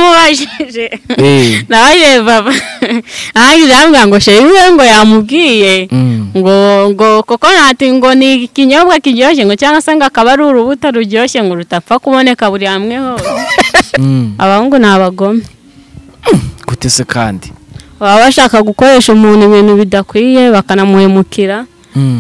namubajije nabaye baba nanjye ndamubwira ngo sheri we ngo yamubwiye ngo ngo koko nati ngo ni ikinyobwa kiryoshye ngo cyangwa se ngo akaba ari urubuto ruryoshye ngo rutapfa kuboneka buri hamwe hose abahungu ni abagome gute se kandi baba bashaka gukoresha umuntu ibintu bidakwiye bakanamuhemukira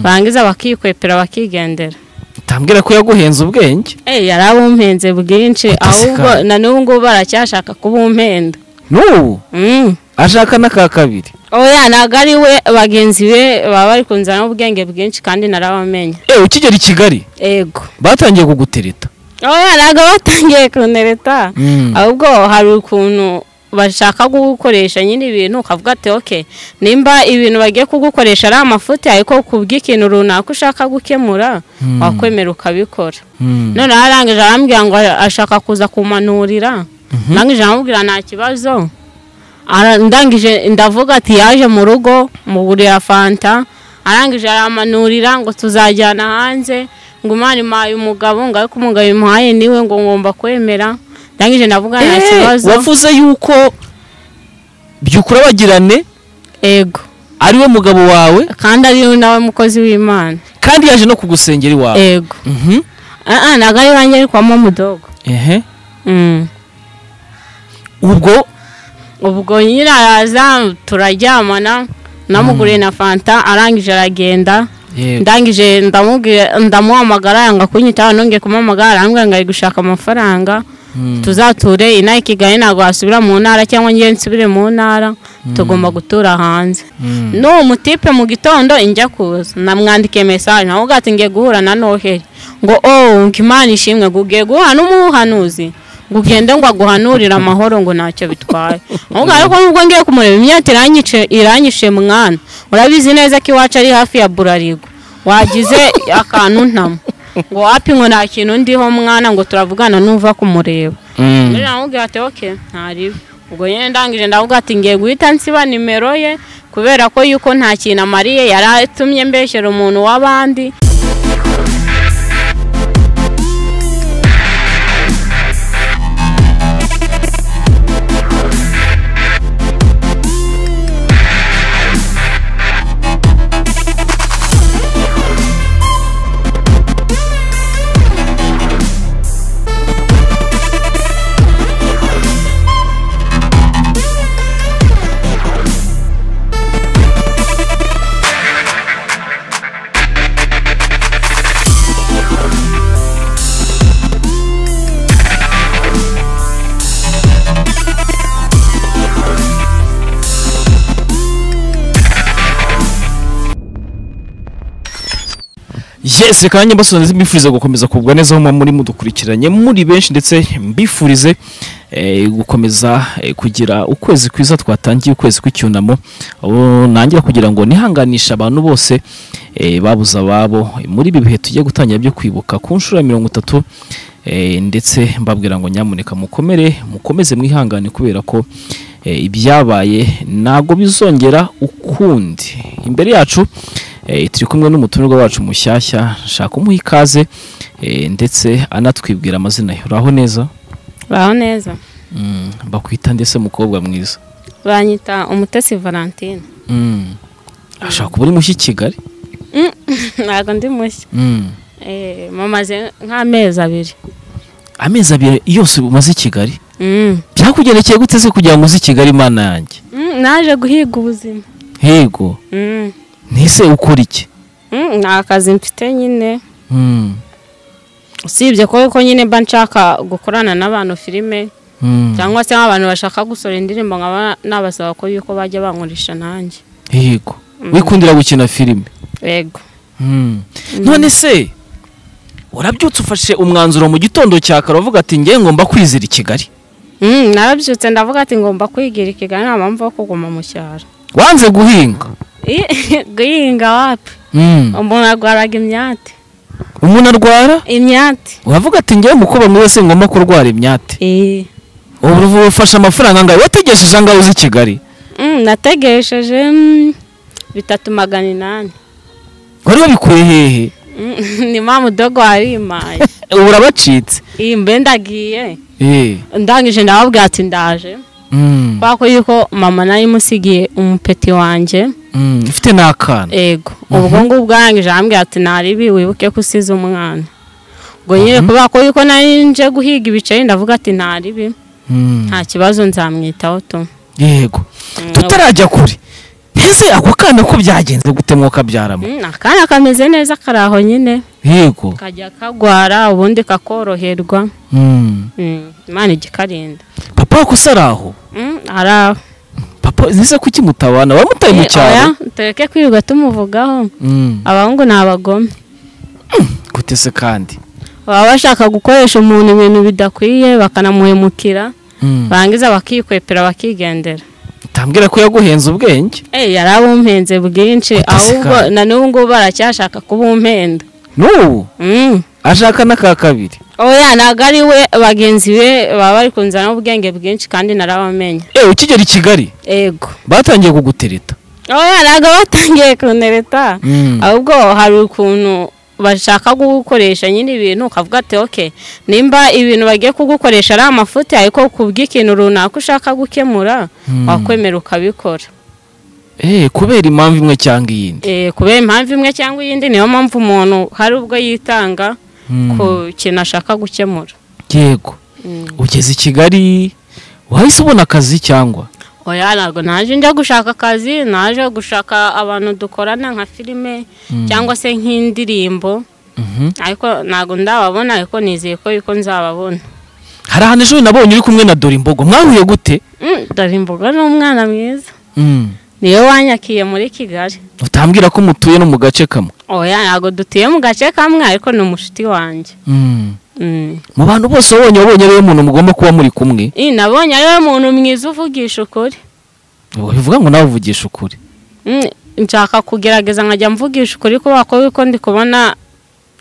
barangiza bakikwepera bakigendera utambwira ko yaguhenze ubwenge Eh, yari abumpenze bwinshi Utaseka. ahubwo na n'ubu ngubu baracyashaka kubumpenda n'ubu Mm. ashaka n'aka kabiri oya ntabwo ari we bagenzi be baba bari kunzanamo ubwenge bwinshi kandi narabamenye eee ukigera i kigali ego batangiye kugutereta oya ntabwo batangiye kunereta Mm. ahubwo hari ukuntu bashaka kugukoresha nyine ibintu ukavuga ati oke nimba ibintu bagiye kugukoresha ari amafuti ariko kubw'ikintu runaka ushaka gukemura wakwemera ukabikora Mm. none arangije arambwira ngo ashaka kuza kumanurira arangije aramubwira nta kibazo Ara- ndangije ndavuga ati yaje mu rugo mugurira fanta arangije aramanurira ngo tuzajyana hanze ngo imana imuhaye umugabo ngo ariko umugabo imuhaye niwe ngo ngomba kwemera ndangije ndavuga nta Eh, kibazo wavuze yuko byukura bagirane ego ari we mugabo wawe kandi ari nawe mukozi w'imana kandi yaje no kugusengera iwawe ego Mhm. Ah, ah, ntabwo ari banjye ari kwa mamudogo ehe Mm. ubwo ubwo nyine araza turaryamana namuguriye na fanta arangije aragenda yego ndangije ndamubwira- ndamuhamagara yanga kunyitaho nongeye kumuhamagara arambwira ngo ari gushaka amafaranga tuzature inaha i kigali ntabwo wasubira mu ntara cyangwa ngewe nsubire mu ntara tugomba gutura hanze n'uwo mutipe mu gitondo injya kuza namwandikiye mesaje nawe ati ngiye guhura na noheli ngo oh ngo imana ishimwe ngo ugiye guhura n'umuhanuzi ngo ugende ngo aguhanurire amahoro ngo ntacyo bitwaye ahubwo ariko nubwo ngiye kumureba imyaka iranyice iranyishe mwana urabizi neza ko iwacu ari hafi ya burarigo wagize akantu ntamo ngo wapimwe nta kintu ndiho mwana ngo turavugana nuva kumureba Mm. rero namubwira ati oke ntariwe ubwo nyine ndangije ndavuga ati ngiye guhita nsiba nimero ye kubera ko yuko nta kintu amariye yari atumye mbeshyera umuntu w'abandi yes reka nanjye mbasonze mbifurize gukomeza kugwa neza aho muba muri mudukurikiranye muri benshi ndetse mbifurize eh, gukomeza eh, kugira ukwezi kwiza twatangiye ukwezi kw'icyunamo aho nangira kugira ngo nihanganishe abantu bose eh, babuze ababo muri ibi bihe tugiye gutangira byo kwibuka ku nshuro ya mirongo itatu eh, ndetse mbabwira ngo nyamuneka mukomere mukomeze mwihangane kubera ko eh, ibyabaye ntabwo bizongera ukundi imbere yacu eh, turi kumwe n'umutumirwa wacu mushyashya nshaka kumuha ikaze eh, ndetse anatwibwira amazina ye uraho neza baho neza Mm, bakwita ndetse mukobwa mwiza banyita umutesi valentine Mm. ashaka kuba uri mushya i kigali ntabwo ndi mushya Mm. Eh, mumaze nk'amezi abiri amezi abiri yose umaze i kigali Mm. byakugendekeye gute se kugira ngo uze i kigali imana yanjye Mm, naje guhiga ubuzima hego Mm. nise ukora iki Mm, nta kazi mfite nyine Mm. usibye ko ko nyine mba nshaka gukorana n'abantu filime Mm. cyangwa se nk'abantu bashaka gusora indirimbo nkaba nabasaba ko yuko bajya bankoresha nanjye yego wikundira gukina filime yego Mm. none se warabyutse ufashe umwanzuro mu gitondo cya kare uvuga ati ngewe ngomba kwizira i kigali Mm, narabyutse ndavuga ati ngomba kwigira i kigali nta mpamvu yo kuguma mu cyaro wanze guhinga Ih, guhinga wapi Mm. umuntu arwaraga imyate umuntu arwara imyate uravuga ati ngewe mukobwa mwiza se ngomba kurwara imyate Eh. ubu ufashe amafaranga angahe wategesheje angahe uzi i kigali Mm, nategesheje mm, bitatu magana inani wari wabikuye hehe Mm, ni mamudogo warimaye urabacitse iyi mbe ndagiye eh ndangije ndababwira ati ndaje mm, kubera ko yuko mama nayo imusigiye umupeti wanjye mm, ifite n'akana ego ubwo ngubwo arangije arambwira ati naribi wibuke ko usize umwana ubwo nyine Mhm. kubera ko yuko nari nje guhiga ibiceri ndavuga ati naribi Mm, nta kibazo nzamwitaho tu yego tutarajya kure ese ako kana ko byagenze gute mwokabyaramo Mm, akana kameze neza kari aho nyine yego kajya kagwara ubundi kakoroherwa Mm. Mm, imana igikarinda papa wako se ari aho Mm, ari aho papa nziza kuki mutabana wamutaye mu cyaro Oya, tureke kwirirwa tumuvugaho Mm, abahungu ni abagome gute se kandi baba bashaka gukoresha umuntu ibintu bidakwiye bakanamuhemukira Mm. barangiza bakikwepera bakigendera utambwira ko yaguhenze ubwenge Eh, yari abumpenze bwinshi Utasi ahubwo kandi. na n'ubu ngubu baracyashaka kubumpenda n'ubu Mm. ashaka n'aka kabiri oya ntabwo ari we bagenzi be baba bari kunzana ubwenge bwinshi kandi narabamenye ewe ukigera i kigali ego batangiye kugutereta oya ntabwo batangiye kunereta ahubwo hari ukuntu bashaka kugukoresha nyine ibintu ukavuga ati oke nimba ibintu bagiye kugukoresha ari amafuti ariko ku bw'ikintu runaka ushaka gukemura Mm. wakwemera ukabikora Eh, kubera impamvu imwe cyangwa iyindi Eh, kubera impamvu imwe cyangwa iyindi niyo mpamvu umuntu hari ubwo yitanga Mm. ku kintu ashaka gukemura yego Mm. ugeze i kigali wahise ubona akazi cyangwa oya ntabwo naje njya gushaka akazi naje gushaka abantu dukorana nka filime cyangwa se nk'indirimbo Mhm. ariko ntabwo ndababona ariko nizeye ko yuko nzababona hari ahantu ejo nabonye uri kumwe na dore imbogo mwahuye gute Mm, dore imboga ni umwana mwiza Mm. niwe wanyakiye muri kigali utambwira ko mutuye no mu gace kamwe oya ntabwo dutuye mu gace kamwe ariko ni umushuti wanjye Mm. Mm. mu bantu bose wabonye wabonye ariwe muntu mugomba kuba muri kumwe Ih, nabonye ariwe muntu mwiza uvugisha ukuri bivuga ngo nawe uvugisha ukuri Mm, nshaka kugerageza nkajya mvugisha ukuri kubera ko yuko ndi kubona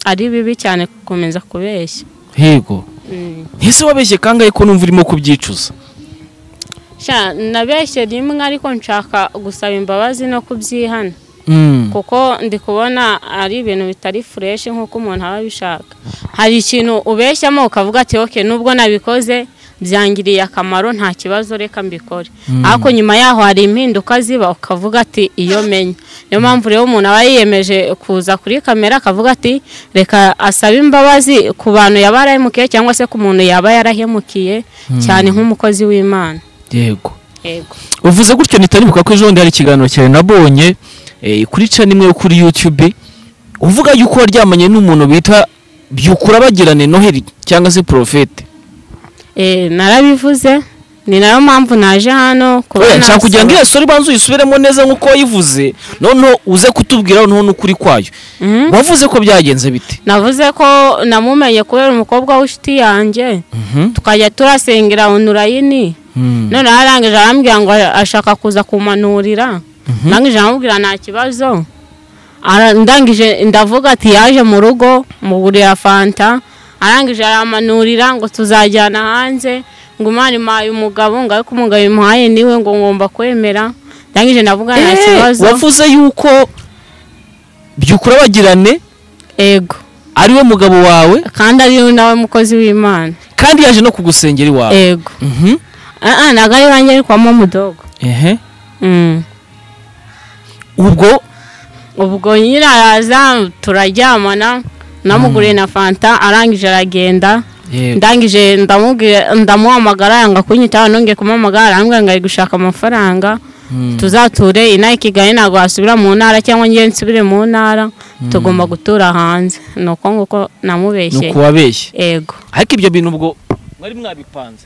ari bibi cyane gukomeza kubeshya yego Mm. ntese wabeshye kangahe ko numva urimo kubyicuza Sha, nabeshye rimwe ariko nshaka gusaba imbabazi no kubyihana Mm. kuko ndi kubona ari ibintu bitari fureshi nk'uko umuntu aba abishaka hari ikintu ubeshyamo ukavuga ati oke nubwo nabikoze byangiriye akamaro nta kibazo reka mbikore ariko nyuma yaho hari impinduka ziba ukavuga ati iyo menya niyo mpamvu rero umuntu aba yiyemeje kuza kuri kamera akavuga ati reka asabe imbabazi ku bantu yaba yarahemukiye cyangwa se ku muntu yaba yarahemukiye cyane nk'umukozi w'imana yego yego uvuze gutyo ntitaribuka ko ejo bundi hari ikiganiro cyawe nabonye eh, kuri canimwe yo kuri yutube uvuga yuko waryamanye n'umuntu bita byukura bagirane noheli cyangwa se porofete Eh, narabivuze ni nayo mpamvu naje hano Oya, nshaka kugira ngo nasaba- iyo sori banza uyisubiremo neza nk'uko wayivuze noneho uze kutubwira noneho n'ukuri kwayo Mhm. wavuze ko byagenze bite navuze ko namumenye kubera umukobwa w'inshuti yanjye tukajya turasengera onurayini none arangije arambwira ngo ashaka kuza kumanurira ndangije aramubwira nta kibazo Ara- ndangije ndavuga ati yaje mu rugo mugurira fanta arangije aramanurira ngo tuzajyana hanze ngo imana imuhaye umugabo ngo ariko umugabo imuhaye niwe ngo ngomba kwemera ndangije ndavuga nta Eh, kibazo wavuze yuko byukura bagirane ego ariwe mugabo wawe kandi ari nawe mukozi w'imana kandi yaje no kugusengera iwawe ego Mhm. aha ntabwo ari wanjye ariko wamo mudogo Ehe. Mm. ubwo ubwo nyine araza turaryamana namuguriye na fanta arangije aragenda Yego. ndangije ndamubwira- ndamuhamagara yanga kunyitaho nongeye kumuhamagara arambwira ngo ari gushaka amafaranga Mm. tuzature inaha i kigali ntabwo wasubira mu ntara cyangwa njyewe nsubire mu ntara tugomba gutura hanze ni uko nguko ni namubeshye ukuwabeshye ego ariko ibyo bintu ubwo mwari mwabipanze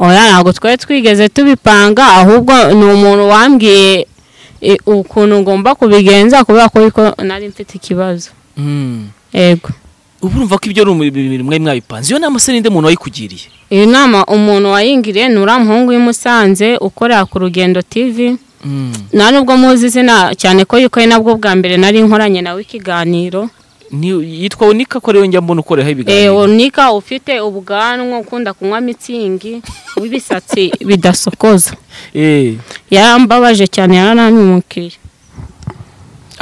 oya ntabwo twari twigeze tubipanga ahubwo ni umuntu wambwiye e, ukuntu ngomba kubigenza kubera ko ariko nari mfite ikibazo ego ubu urumva ko ibyo ari ibintu mwari mwabipanze iyo nama se ninde muntu wayikugiriye iyi nama umuntu wayingiriye ni uriya muhungu w'i Musanze ukorera ku rugendo TV nta nubwo muzi izina cyane ko yuko ari nabwo bwa mbere nari nkoranye nawe ikiganiro Ni- yitwa unika ko ariyo njya mbona ukoreho ibiganiro onika ufite ubwanwa ukunda kunywa mitsingi w'ibisatsi bidasokoza Eh, yarambabaje cyane yarananimukiye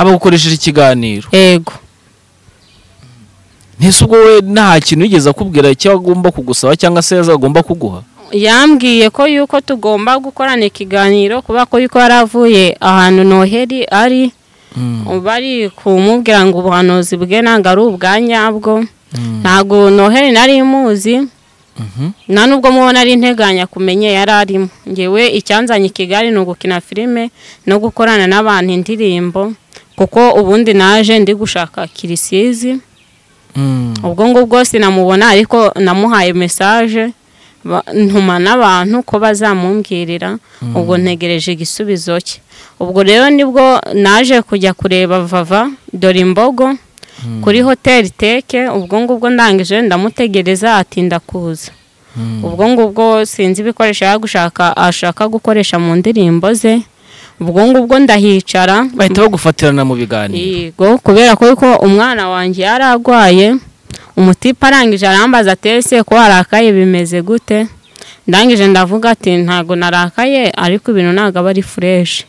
aba agukoresheje ikiganiro yego ntese ubwo we nta kintu yigeze akubwira icyo agomba kugusaba cyangwa se azagomba kuguha yambwiye ko yuko tugomba gukorana ikiganiro kuba ko yuko yari avuye ahantu noheli ari bari kumubwira ngo ubuhanuzi bwe ntabwo ari ubwa nyabwo ntabwo noheli nari imuzi nta nubwo mubona ari integanya kumenye yari arimo ngewe icyanzanye i kigali ni ugukina filime no gukorana n'abantu indirimbo kuko ubundi naje ndi gushaka kirisizi ubwo ngubwo sinamubona ariko namuhaye mesaje ntuma n'abantu ko bazamumbwirira ubwo ntegereje igisubizo cye ubwo rero nibwo naje kujya kureba vava dore imbogo kuri hoteli teke ubwo ngubwo ndangije ndamutegereza atinda kuza ubwo ngubwo sinzi ibikoresho gushaka ashaka gukoresha mu ndirimbo ze ubwo ngubwo ndahicara bahita bagufatirana mu biganiro yego kubera ko yuko umwana wanjye yari arwaye umutipe arangije arambaza atese ko warakaye bimeze gute ndangije ndavuga ati ntabwo narakaye ariko ibintu ntabwo aba ari fureshi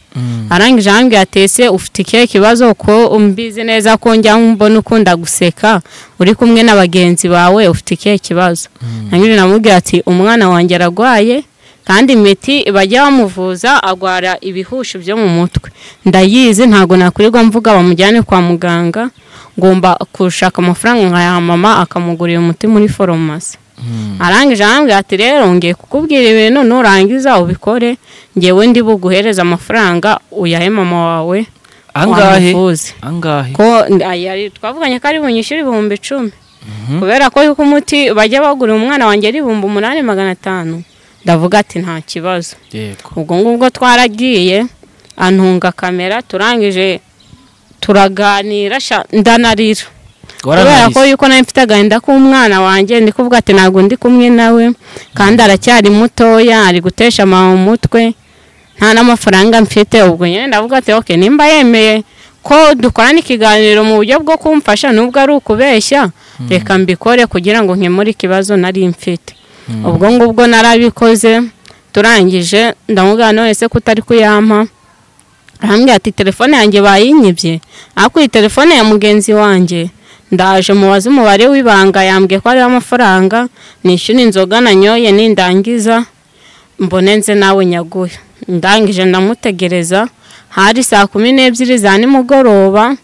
arangije arambwira atese ufite ikihe kibazo ko mbizi neza ko njya mbona ukunda guseka uri kumwe na bagenzi bawe ufite ikihe kibazo ndangije namubwira ati umwana wanjye ararwaye kandi imiti bajya bamuvuza agwara ibihushi byo mu mutwe ndayizi ntabwo nakurirwa mvuga bamujyane kwa muganga ngomba gushaka amafaranga nka mama akamugurira umuti muri foromasi arangije arambwira ati rero ngiye kukubwira ibintu nurangiza ubikore ngewe ndi buguhereze amafaranga uyahe mama wawe angahe wamuvuze angahe ko ayari twavuganye ko ari bunyishyure ibihumbi icumi kubera ko yuko umuti bajya bagurira umwana wanjye ari ibihumbi umunani magana atanu ndavuga ati nta kibazo yego ubwo ngubwo twaragiye antunga kamera turangije turaganira sha- ndanarira kubera ko waranarize yuko nawe mfite agahinda k'umwana wanjye ndi kuvuga ati ntabwo ndi kumwe nawe kandi aracyari mutoya ari gutesha mama umutwe nta n'amafaranga mfite ubwo nyine ndavuga ati oke nimba yemeye ko dukorana ikiganiro mu buryo bwo kumfasha nubwo ari ukubeshya reka mbikore kugira ngo nkemure ikibazo nari mfite ubwo ngubwo narabikoze turangije ndamubwira none se ko utari kuyampa arambwira ati telefone yanjye bayinyibye ariko iyi telefone ya mugenzi wanjye ndaje mubaze umubare w'ibanga yambwiye ko hariho amafaranga nishyura inzoga nanyoye nindangiza mbone nze nawe nyaguhe ndangije ndamutegereza hari saa kumi n'ebyiri za nimugoroba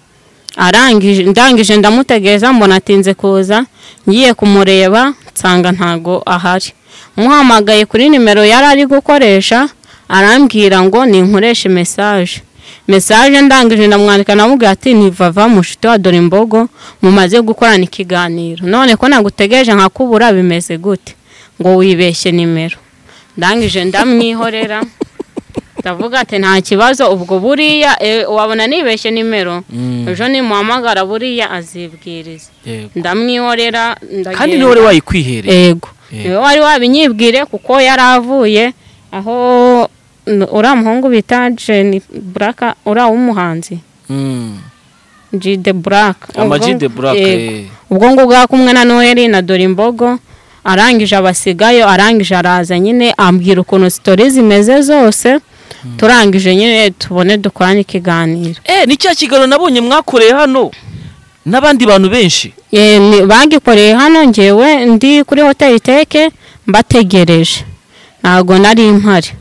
arangije ndangije ndamutegereza mbona atinze kuza ngiye kumureba nsanga ntago ahari muhamagaye kuri nimero yari ari gukoresha arambwira ngo ninkoreshe mesaje mesaje ndangije ndamwandika namubwira ati ni vava mushiti wa dore imbogo mumaze gukorana ikiganiro none ko nagutegereje nkakubura bimeze gute ngo wibeshye nimero ndangije ndamwihorera ndavuga ati nta kibazo ubwo buriya eh, wabona nibeshye nimero ejo nimuhamagara buriya azibwiriza yego ndamwihorera kandi ndagenda. niwe wari wayikwihereye yego Yego. niwe wari wabinyibwire kuko yari avuye aho n- uriya muhungu bita jeni buraka uriya w'umuhanzi Mm. jide buraka Ama G de Black, Yego. eh. ubwo ngubwo yari kumwe na noheli na dore imbogo arangije abasigayo arangije araza nyine ambwira ukuntu sitori zimeze zose turangije nyine tubone dukorane ikiganiro eh ni cya kiganiro nabonye mwakoreye hano n'abandi bantu benshi Eh, ni- bagikoreye hano ngewe ndi kuri hoteli teke mbategereje ntabwo nari mpari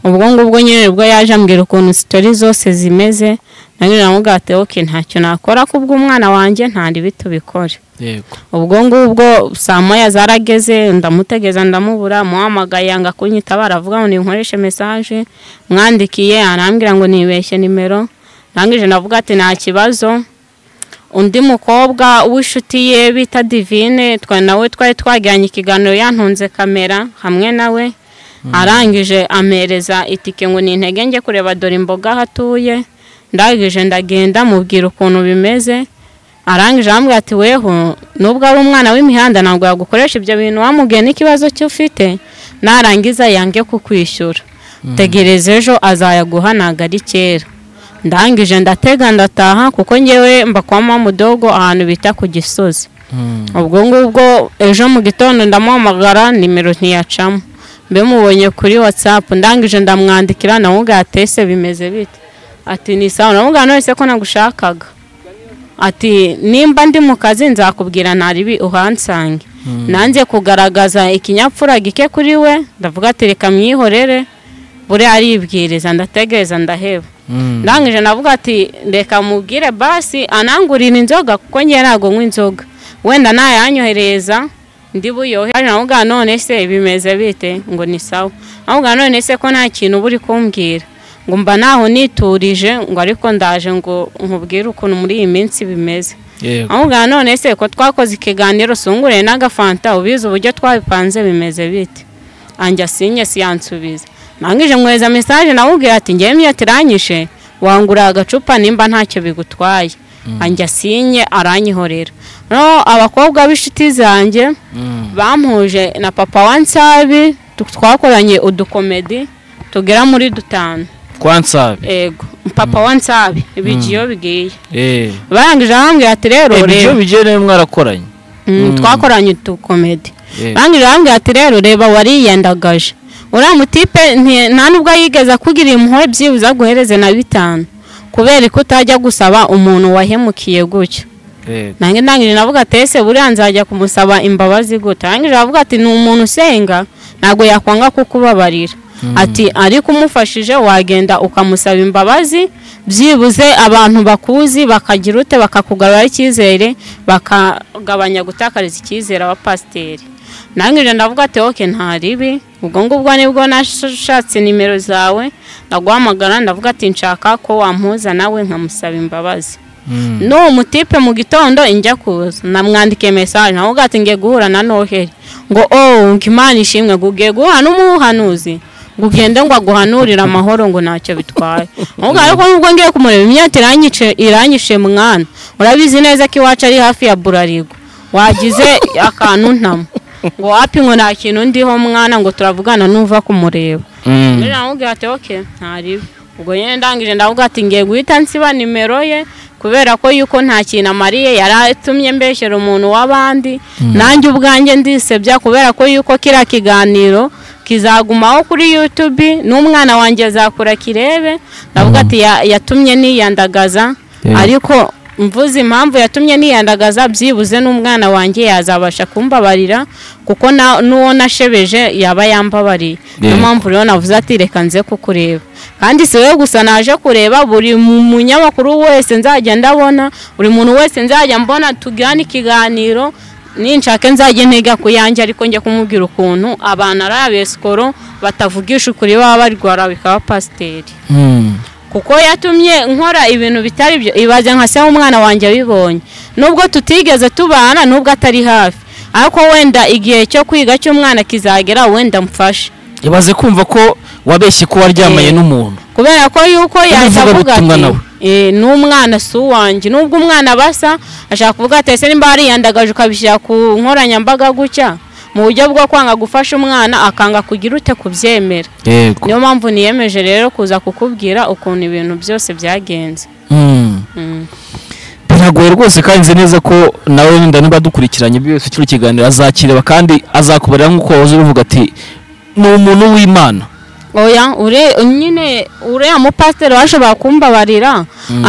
ubwo ngubwo nyine ubwo yaje ambwira ukuntu sitori zose zimeze nanjye namubwira ati oke ntacyo nakora kubwo umwana wanjye ntari bitubikore yego ubwo ngubwo saa moya zarageze ndamutegeza ndamubura muhamagaye yanga kunyitabara avuga ngo ninkoreshe mesaje mwandikiye arambwira ngo nibeshye nimero ndangije ndavuga ati nta kibazo undi mukobwa w'inshuti ye bita divine twa nawe twari twagiranye ikiganiro yantunze kamera hamwe nawe arangije ampereza itike ngo nintege njye kureba dore imboga aho atuye ndangije ndagenda mubwira ukuntu bimeze arangije arambwira ati weho nubwo ari umwana w'imihanda ntabwo yagukoresha ibyo bintu wamubwiye n'ikibazo cyo ufite narangiza yange kukwishyura tegereza ejo azayaguha ntabwo ari kera ndangije ndatega ndataha kuko ngewe mba kwa mamudogo ahantu bita ku gisozi ubwo ngubwo ejo mu gitondo ndamuhamagara nimero ntiyacamo mbe mubonye kuri watsapu ndangije ndamwandikira namubwira ati ese bimeze bite ati ni sawa namubwira none se ko nagushakaga ati nimba ndi mu kazi nzakubwira ntaribi uhansange nanjye kugaragaza ikinyapfura gike kuri we ndavuga ati reka mwihorere buriya aribwiriza ndategereza ndaheba ndangije navuga ati reka mubwire basi anangurira inzoga kuko ngewe ntabwo nywa inzoga wenda nayanyohereza ndi buyohe navuga none se bimeze bite ngo ni sawa navuga none se ko nta kintu uba uri kumbwira ngo mba naho niturije ngo ariko ndaje ngo nkubwire ukuntu muri iyi minsi bimeze ahubwo none se ko twakoze ikiganiro sungure n'agafanta ubizi uburyo twabipanze bimeze bite anjya sinye siyansubiza ntangije nkweza mesaje nawubwira ati ngewe niyo tiranyishe wangura agacupa nimba ntacyo bigutwaye anjya sinye aranyihorera noneho abakobwa b'inshuti zanjye bamuhuje na papa wa nsabi twakoranye udukomedi tugera muri dutanu kwa nsabi ego papa wa nsabi ibigiyo bigiye eee barangije arambwira ati rero ibyo reba bigiye rero mwarakoranye Mm, twakoranye utukomedi Yego. barangije arambwira ati rero reba wariyendagaje uriya mutipe nti- nta nubwo yigeze akugira impuhwe byibuze aguhereze na bitanu kubera ko utajya gusaba umuntu wahemukiye gutya eee nange ndangije navuga ati ese buriya nzajya kumusaba imbabazi gute arangije aravuga ati ni umuntu usenga ntabwo yakwanga kukubabarira ati ariko umufashije wagenda ukamusaba imbabazi byibuze abantu bakuzi bakagira ute bakakugarura icyizere bakagabanya gutakariza icyizere abapasiteri nangije ndavuga ati oke nta ribi ubwo ngubwo nibwo nashatse nimero zawe ndaguhamagara ndavuga ati nshaka ko wampuza nawe nkamusaba imbabazi n'uwo mutipe mu gitondo injya kuza namwandikiye mesaje nawe ati ngiye guhura na noheli ngo oh ngo imana ishimwe ngo ugiye guhura n'umuhanuzi ngo ugende ngo aguhanurire amahoro ngo ntacyo bitwaye ahubwo ariko nubwo ngiye kumureba imyaka iranyice iranyishe mwana urabizi neza ko iwacu ari hafi ya burarigo wagize akantu ntamo ngo wapi ngo nta kintu ndiho mwana ngo turavugana nuva kumureba rero namubwira ati oke ntaribe ubwo nyine ndangije ndavuga ati ngiye guhita nsiba nimero ye kubera ko yuko nta kintu amariye yari atumye mbeshyera umuntu w'abandi nanjye ubwanjye ndisebya kubera ko yuko kiriya kiganiro kizagumaho kuri yutubi n'umwana wanjye azakura kirebe ndavuga ati "Ya- yatumye niyandagaza Yeah. ariko mvuze impamvu yatumye niyandagaza byibuze n'umwana wanjye yazabasha kumbabarira kuko na- n'uwo nashebeje yaba yambabariye niyo Yeah. mpamvu rero navuze ati reka nze kukureba kandi si wowe gusa naje kureba buri mu- munyamakuru wese nzajya ndabona buri muntu wese nzajya mbona tugirane ikiganiro ninshake nzajye ntega ku yanjye ariko njya kumubwira ukuntu abantu ari abesikoro batavugisha ukuri baba barwara bikaba pasiteri kuko yatumye nkora ibintu bitari byo ibaze nka se umwana wanjye abibonye nubwo tutigeze tubana nubwo atari hafi ariko wenda igihe cyo kwiga cy'umwana kizagera wenda mfashe ibaze kumva ko wabeshye ko waryamanye Eh. n'umuntu kubera ko yuko yahita uvuga avuga ubutumwa ati nawe. "Eh, n'umwana si uwanjye nubwo umwana basa ashaka kuvuga ati ese nimba yariyandagaje ukabishyira ku nkoranyambaga gutya mu buryo bwo kwanga gufasha umwana akanga kugira ute kubyemera yego niyo mpamvu niyemeje rero kuza kukubwira ukuntu ibintu byose byagenze Mm. Mm. biragoye rwose kandi nzi neza ko nawe wenda niba dukurikiranye ibyo byose kino kiganiro azakireba kandi azakubarira nk'uko wahoze ubivuga ati ni umuntu w'imana oya ure nyine uriya mupasiteri washobora kumbabarira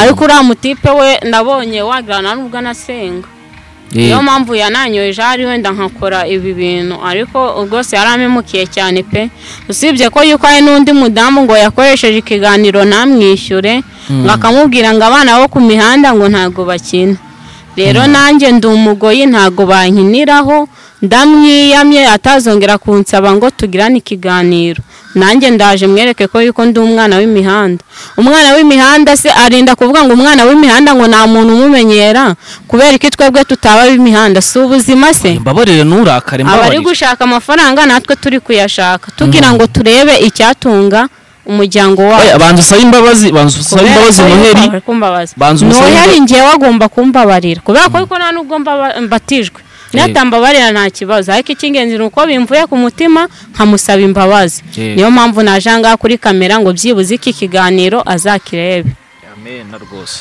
ariko uriya mutipe we nabonye wagira nubwo anasenga niyo mpamvu yananyoje ahari wenda nkakora ibi bintu ariko rwose yari amemukiye cyane pe usibye ko yuko hari n'undi mudamu ngo yakoresheje ikiganiro ntamwishyure ngo akamubwira ngo abana bo ku mihanda ngo ntabwo bakina rero nanjye ndi umugoyi ntabwo bankiniraho ndamwiyamye atazongera kunsaba ngo tugirane ikiganiro nanjye ndaje mwereke ko yuko ndi umwana w'imihanda umwana w'imihanda se arinda kuvuga ngo umwana w'imihanda ngo nta muntu umumenyera kubera ko twebwe tutaba ab'imihanda si ubuzima se mbabarire nturakare abari mbabarire gushaka amafaranga natwe turi kuyashaka tugira ngo turebe icyatunga umuryango wacu Oya, banza usabe imbabazi banza usabe imbabazi noheli banza umusabe noheli imbabazi. ngewe agomba kumbabarira kubera ko ariko nta nubwo mbaba- mbatijwe natambabarira nta kibazo ariko icy'ingenzi ni uko bimvuye ku mutima nkamusaba imbabazi Yego. niyo mpamvu naje aha ngaha kuri kamera ngo byibuze iki kiganiro azakirebe amena rwose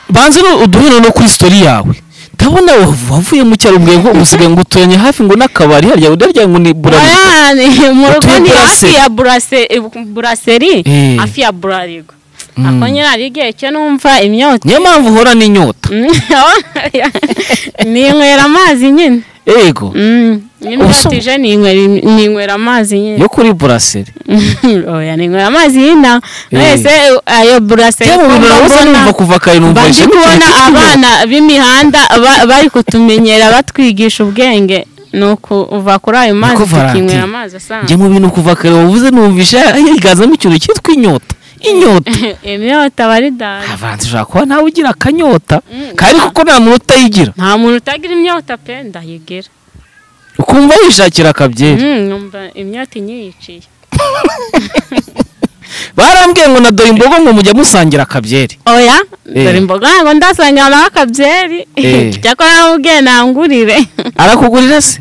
banza no- uduhe no kuri sitori yawe ndabona wav- wavuye mu cyaro ubwiye ngo usigaye ngo uturanye hafi ngo n'akabari harya udarya ngo ni burarigo Oya, ni- mu rugo Utuye ni hafi Buraseri. ya burase- buraseri Eh. hafi ya burarigo ako nyine hari igihe cyo numva imyotsi niyo mpamvu uhora n'inyota ninywera amazi nyine yego Mm, Ubuso- n'imyotsi ije ninywera im- ninywera amazi nyine yo kuri buraseri oya ninywera amazi y'ina Eh. mwese eh, ayo burase njye mu bintu nabuze numva kuva kare numva bandi ishema kubona cyane. abana b'imihanda ba- bari kutumenyera batwigisha ubwenge ni ukuva kuri ayo mazi Niko Valentine. tukinywera amazi asanzwe njye mu bintu kuva kare wavuze numvisha higazamo ikintu cyitwa inyota inyota imyota aba ari dada avanze ushobora kuba nawe ugira akanyota Mm. kari kuko nta muntu utayigira nta muntu utagira imyota pe ndayigira ukumva yishakira akabyeri Mm, numva imyota inyiyiciye barambwiye ngo na dore imbogo ngo mujya musangira akabyeri oya Eh. dore imboga ntabwo ndasanga nawe akabyeri Eh. cyakora nawe ubwenge ntangurire arakugurira se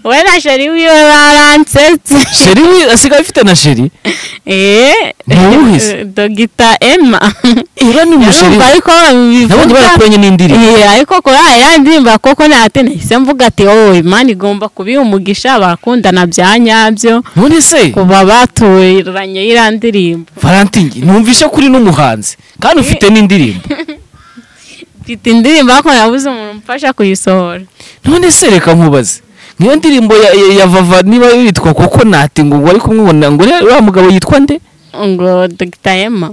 we na sheri wiwe baransetse sheri we- asigaye afite na sheri Eh, Ntuwuhize. dogita emma ura ni umusheri yarumva we. ariko nabonye bivuga barakuranye n'indirimbo Eh, ariko kora iriya ndirimbo koko ntihate nahise mvuga ati wowe imana igomba kubiha umugisha abakundana bya nyabyo none se kuba baturanye iriya ndirimbo valentine numvishe kuri n'umuhanzi kandi ufite n'indirimbo mfite indirimbo ariko nabuze umuntu umfasha kuyisohora none se reka nkubaze niyo ndirimbo ya, ya, ya vava niba yitwa koko nati ngo wari kumubona ngo uriya uriya mugabo yitwa nde ngo dogita emma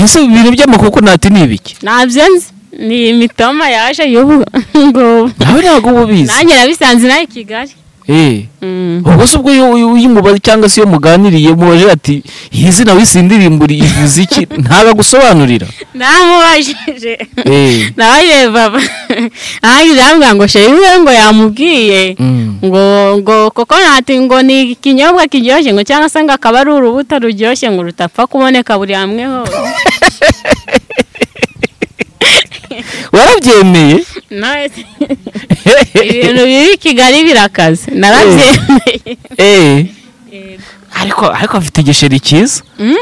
ese ibintu by'amakoko nati ni ibiki ntabyo nzi ni imitoma yaje y'ubu ngo nawe ntabwo uba ubizi nanjye nabisanze nawe i kigali eh Mm. ubwo se ubwo iyo iyo- iyo umubaze cyangwa se iyo muganiriye mubaje ati iyi zina w'isi ndirimbo ivuze iki ntabagusobanurira namubajije Eh. nawe baba nanjye ndamubwira ngo sheri we ngo yamubwiye Mm. ngo ngo koko nati ngo ni ikinyobwa kiryoshye ngo cyangwa se ngo akaba ari urubuto ruryoshye ngo rutapfa kuboneka buri hamwe hose warabyemeye nawe se, ibintu biri i kigali birakaze narabyemeye eh Yego. ariko ariko afite igisheri cyiza Mm,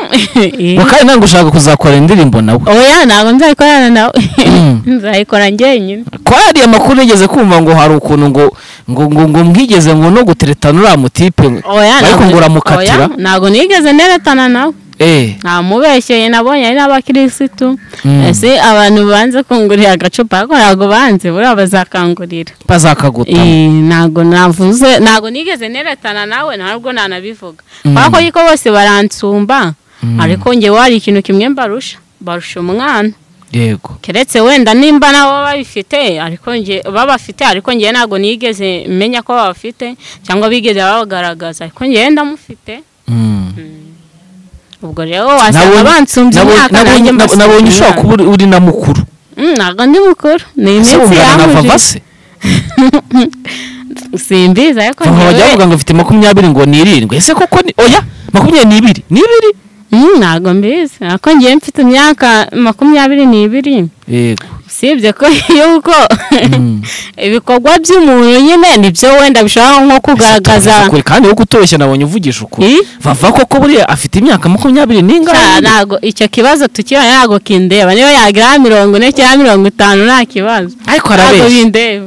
ngo kandi ntabwo ushaka kuzakora indirimbo nawe oya ntabwo nzayikorana nawe Mm. nzayikora njyenyine ko hari amakuru nigeze kumva ngo hari ukuntu ngo ngo ngo ngo mwigeze ngo no guteretana uriya mutipe oya ariko ngo ntabwo- uramukatira oya, ntabwo nigeze neretana nawe eh namubeshyeye nabonye ari n'abakirisitu Mm. ese abantu banze kungurira agacupa ariko ntabwo banze buriya bazakangurira bazakaguta Eh, ntago navuze ntago nigeze neretana nawe ntabwo nanabivuga Mm. kubera ko ariko bose baransumba ariko njye wari ikintu kimwe mbarusha barusha umwana yego keretse wenda nimba nabo babifite ariko njye babafite ariko njye ntago nigeze menya ko babafite cyangwa bigeze babagaragaza ariko njye ndamufite Mm. ubwo rero wasanga Nabonye- bansumbye nabonye- imyaka nabonye- nanjye mbasumbye nabonye ushobora imyaka. kuba uri- uri na mukuru Mm, ntago ndi mukuru ni ese iminsi wungana na vava yahuje se simbizi ariko vava bajya njyewe bavuga ngo afite makumyabiri ngo ni irindwi ese koko ni oya makumyabiri n'ibiri n'ibiri Mm, ntabwo mbizi ariko njyewe mfite imyaka makumyabiri n'ibiri yego usibye ko yuko Mm. ibikorwa by'umuntu nyine nibyo wenda bishobora nko kugaragaza Ese ukuri, kandi wo kutoroshya nabonye uvugisha ukuri Eh? vava koko buriya afite imyaka makumyabiri Cya, n'ingahe ntabwo icyo kibazo tukibona ntabwo kindeba niba yagira mirongo ine cyangwa mirongo itanu nta kibazo ariko ntabwo arabeshya bindeba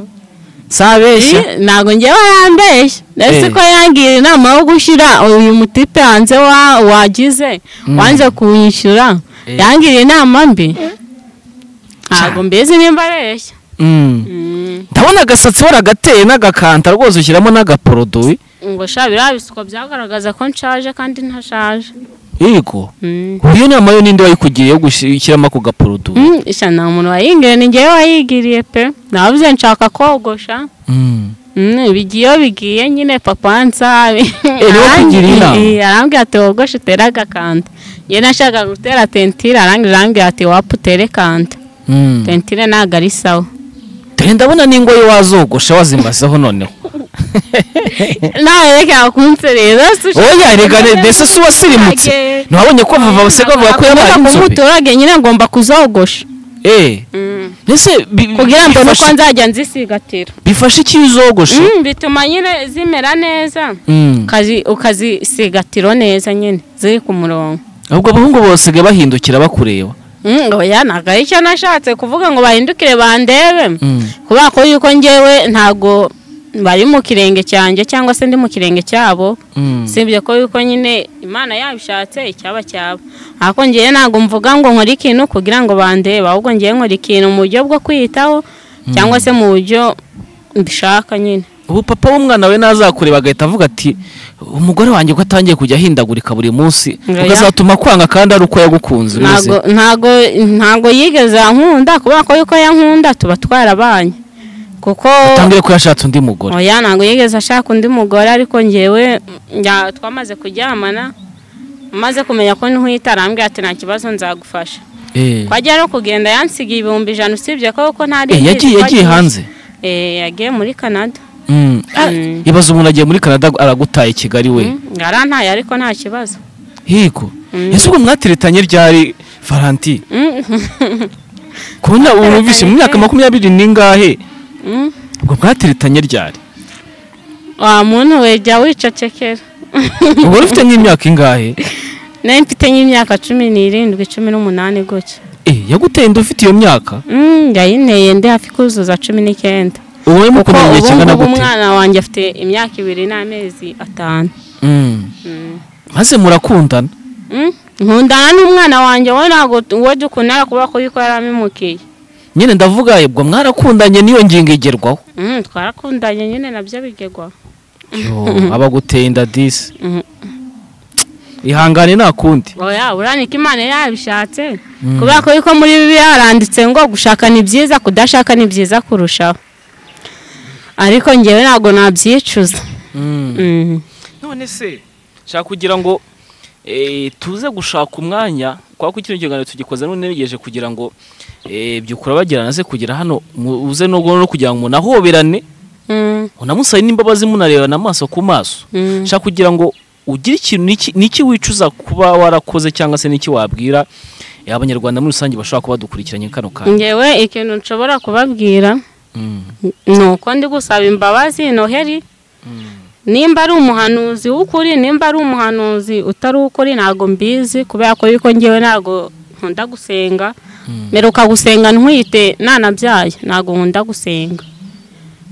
si abeshya Eh, ntabwo ngewe yambeshya ndetse Eh. ko yangira inama yo gushyira uyu mutipe hanze wa- wagize wanze kuwishyura Eh. yangira inama mbi ntabwo mbizi nimba areshya Mm. Mm. ndabona agasatsi waragateye n'agakanta rwose ushyiramo n'agaporoduwi ngo sha biriya bisuko byagaragaza ko nshaje kandi ntashaje yego Mm. iyo nama yo ninde wayikugiye yo gushyiramo ako gaporoduwi Mm, sha nta muntu wayingiriye ni ngewe wayigiriye pe navuze nshaka kogosha Mm. Mm, bigiye iyo bigiye nyine papa ansabe niwe ukugira inama. arambwira ati wogoshe utere agakanda njye nashaka gutera tentire arangira arambwira ati wapu utere kanta Mm. tentire ntabwo ari sawa dore ndabona n'ingoyi wazogosha wazimbazaho noneho nawe reka kunserera oya rega re- mbese si wasirimutse Age. ntiwabonye ko vava basiga bavuga ko yabaye inzobe umuturage nyine ngomba kuzogosha Eh, Mm. mbese bi- bi- kugira ngo nuko bifasha- nzajya nzisigatira bifasha iki iyo uzogoshe Mm, bituma nyine zimera neza Mm. Ukazi- ukazisigatiro neza nyine ziri ku murongo ahubwo abahungu basigaye bahindukira bakureba Mm, oya ntabwo ari cyo nashatse kuvuga ngo bahindukire bandebe Mm. kubera ko yuko ngewe ntago bari mu kirenge cyanjye cyangwa se ndi mu kirenge cyabo Mm. sibye ko yuko nyine imana yabishatse icyaba cyaba ariko ngewe ntabwo mvuga ngo nkore ikintu kugira ngo bandebe ahubwo ngewe nkora ikintu mu buryo bwo kwiyitaho cyangwa se mu buryo mbishaka nyine ubu papa w'umwana we nazakureba agahita avuga ati umugore wanjye ko atangiye kujya ahindagurika buri munsi Oya. ukazatuma kwanga kandi ari uko yagukunze ubizi ntago ntago ntago yigeze ankunda kubera ko yuko yankunda tuba twarabanye kuko atangire ko yashatse undi mugore oya ntago yigeze ashaka undi mugore ariko ngewe njya- twamaze kuryamana maze kumenya ko ntuhita arambwira ati nta kibazo nzagufasha Eh. twajya no kugenda yansigaye ibihumbi ijana usibye ko kuko ntari Eh, yagiye yagiye hanze Eh, yagiye muri canada Mm. Ah, Mm. ibaze umuntu agiye muri canada aragutaye i kigali we yarantaye ariko nta kibazo hiko Mm. ese ubwo mwatiretanye ryari valanti Mm. kubona urumvise mu myaka makumyabiri n'ingahe Mm. ubwo mwatiretanye ryari wa muntu we jya wicecekera ubwo ufite nk'imyaka ingahe nayo mfite nk'imyaka cumi n'irindwi cumi n'umunani gutya Eh, yaguteye inda ufite iyo myaka Mm, yayinteye ndi hafi kuzuza cumi n'icyenda kuko ubu mukundanye ubu igihe kingana ngubu gute umwana wanjye afite imyaka ibiri n'amezi atanu Mm. Mm. maze murakundana Mm, nkundana n'umwana wanjye we ntabwo uwo dukundana kubera ko yuko yarabimukiye nyine ndavuga ubwo mwarakundanye n'iyo ngingo igerwaho Mm, twarakundanye nyine nabyo bigerwa abaguteye inda disi Mm. ihangane nta kundi oya uranike imana yabishatse kubera ko yuko muri bibiliya haranditse ngo gushaka ni byiza kudashaka ni byiza kurushaho ariko ngewe ntabwo nabyicuza Mm. none se nshaka kugira ngo eh, tuze gushaka umwanya kwa ko kino kiganiro tugikoze n'unegereje kugira ngo eh, byukura bagirana ze kugira hano mu- uze no no kugira ngo munahoberane Mm, munamusabe n'imbabazi munarebana amaso ku maso mm. nshaka kugira ngo ugire ikintu n'iki- n'iki wicuza kuba warakoze cyangwa se n'iki wabwira eh, abanyarwanda muri rusange bashobora kuba badukurikiranye kano kanya ngewe ikintu nshobora kubabwira Mm. ni uko ndi gusaba imbabazi noheli nimba ari umuhanuzi w'ukuri nimba ari umuhanuzi utari uw'ukuri ntabwo mbizi kubera ko yuko ngewe ntabwo nkunda gusenga mperuka gusenga ntwite nanabyaye ntabwo nkunda gusenga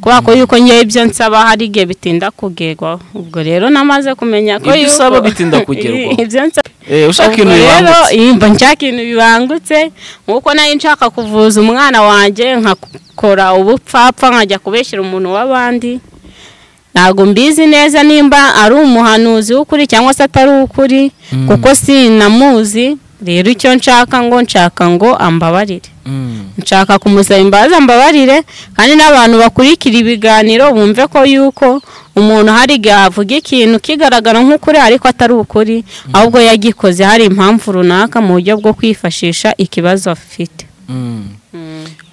kubera ko yuko ngewe ibyo nsaba hari igihe bitinda kugerwaho ubwo rero namaze kumenya ko Ibyo yuko- usaba bitinda kugerwaho. ibyo nsaba Eh, ushaka ikintu Ubwo rero, bibangutse yimba nshaka ibintu bibangutse nk'uko nari nshaka kuvuza umwana wanjye nkakora ubupfapfa nkajya kubeshyira umuntu w'abandi ntabwo mbizi neza nimba ari umuhanuzi w'ukuri cyangwa se atari uw'ukuri kuko sinamuzi rero icyo nshaka ngo nshaka ngo ambabarire Mm. nshaka kumusaba imbabazi ambabarire kandi n'abantu bakurikira ibiganiro bumve ko yuko umuntu hari igihe avuga ikintu kigaragara nk'ukuri ariko atari ukuri ahubwo yagikoze hari impamvu runaka mu buryo bwo kwifashisha ikibazo afite Mm.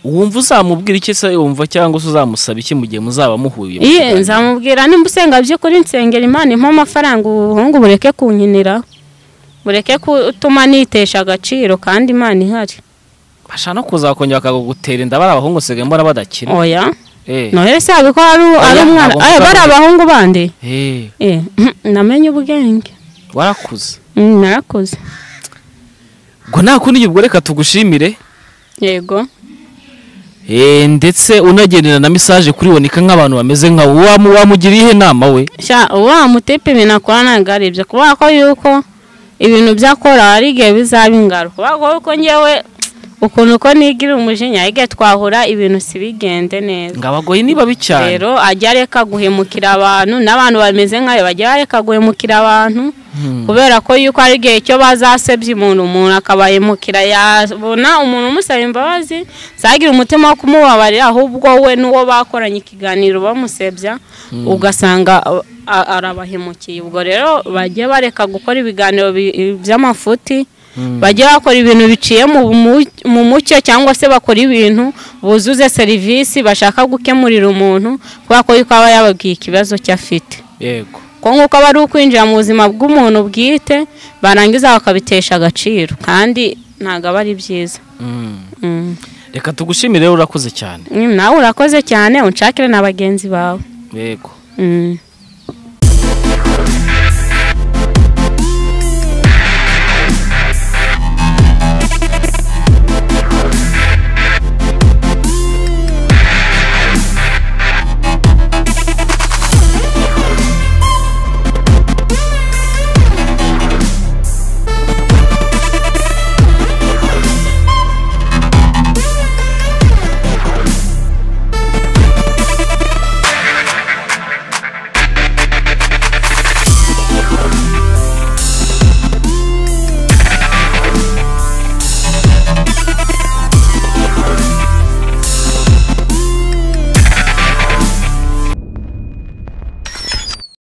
wumva uzamubwira iki se wumva cyangwa se uzamusaba iki mu gihe muzaba muhuye iye nzamubwira nimba usenga by'ukuri nsengera imana impa amafaranga ubuhungu bureke kunkinira bureke gutuma nitesha agaciro kandi imana ihari bashana kuzakongera bakagutera inda bari abahungu usigaye mbona badakira oya Eh, noheli se ko ari ari umwana ntabwo Eh, mvuga bari ngo- abahungu bandi eh, Eh, namenye ubwenge warakuze Mm, narakoze ngo nta kundi ubwo reka tugushimire yego Eh, ndetse unagendera na mesaje kuri boneka nk'abantu bameze nka wamu wamugira ihe nama we sha wa mutipe ibintu akora ntabwo ari ibyo kubera ko yuko ibintu byakora hari igihe bizaba ingaruka kubera ko yuko ngewe ukuntu uko nigira umujinya hari igihe twahura ibintu si bigende neza ngo abagoye ni babi cyane rero ajya areka guhemukira abantu n'abantu bameze nkayo bajya bareka guhemukira abantu Mm. kubera ko yuko ari igihe cyo bazasebya umuntu umuntu akabahemukira yabona umuntu umusaba imbabazi ntagire umutima wo kumubabarira ahubwo we n'uwo bakoranye ikiganiro bamusebya ugasanga a- a- arabahemukiye ubwo rero bajye bareka gukora ibiganiro bi- by'amafuti bajye bakora ibintu biciye mu mu- mu mucyo cyangwa se bakora ibintu buzuze serivisi bashaka gukemurira umuntu kubera ko yuko aba yababwiye ikibazo cye afite yego ko nk'uko aba ari ukwinjira mu buzima bw'umuntu bwite barangiza bakabitesha agaciro kandi ntabwo aba ari byiza Mm. Mm. reka tugushimire rero urakoze cyane Mm, nawe urakoze cyane unshakire na bagenzi bawe yego Mm.